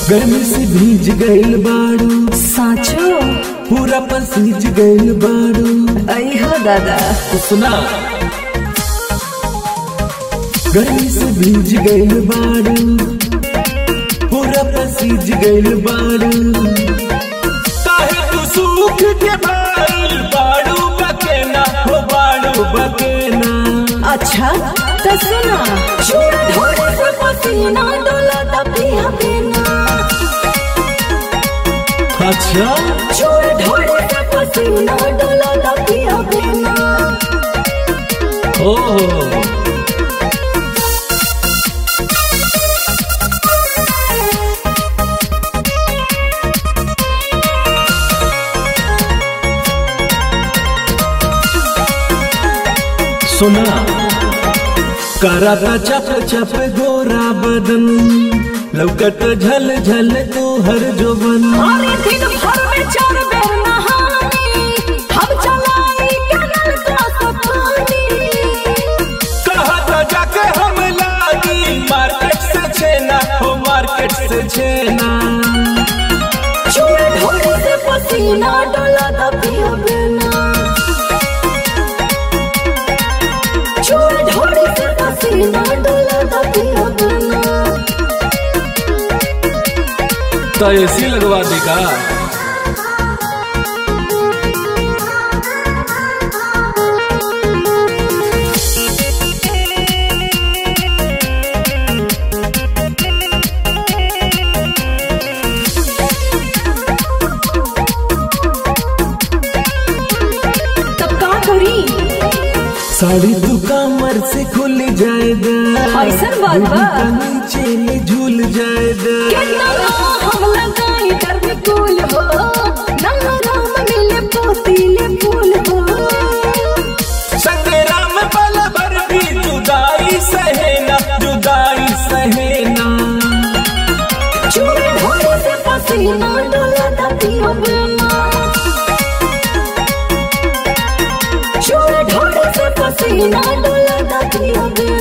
गर्मी से भीज गइल बाड़ू साचो पूरा पसीज गइल बाड़ू आई हो दादा सुना गर्मी से भीज गइल बाड़ू पूरा पसीज गइल बाड़ू काहे तू सूख के बाल बाड़ू बकेना हो बाड़ू बकेना अच्छा तो सुना छोड़ ढोड़े से पसीना डोला दा पिया बिना अच्छा छोड़ ढोड़े से पसीना डोला दा पिया बिना ओहो सुना कराता चप चप गोरा बदन लौकत झल झल तू हर जोबन अरे दिन भर में चार बेर नहानी हम चलाई कनल का सफानी कहता जाके हम लागी मार्केट से छेना हो मार्केट से छेना छोड़ ढोड़े से पसीना डोला दा पिया बिना छोड़ ढोड़े से पसीना डोला दा पिया बिना तो एसी लगवा देगा तब का करी साड़ी तू कमर से खुल जाएगा ऐसन बात बा? दूध का नीचे में झूल जाएगा कितना हम लगाई कर कुल हो नंगा राम मिले पोतीले फूल हो संग्राम बल भर भी जुदाई सहेना जुदाई सहेना चूड़े ढोड़े से पसीना डोला दा पिया बिना चूड़े ढोड़े से पसीना डोला दा पिया बिना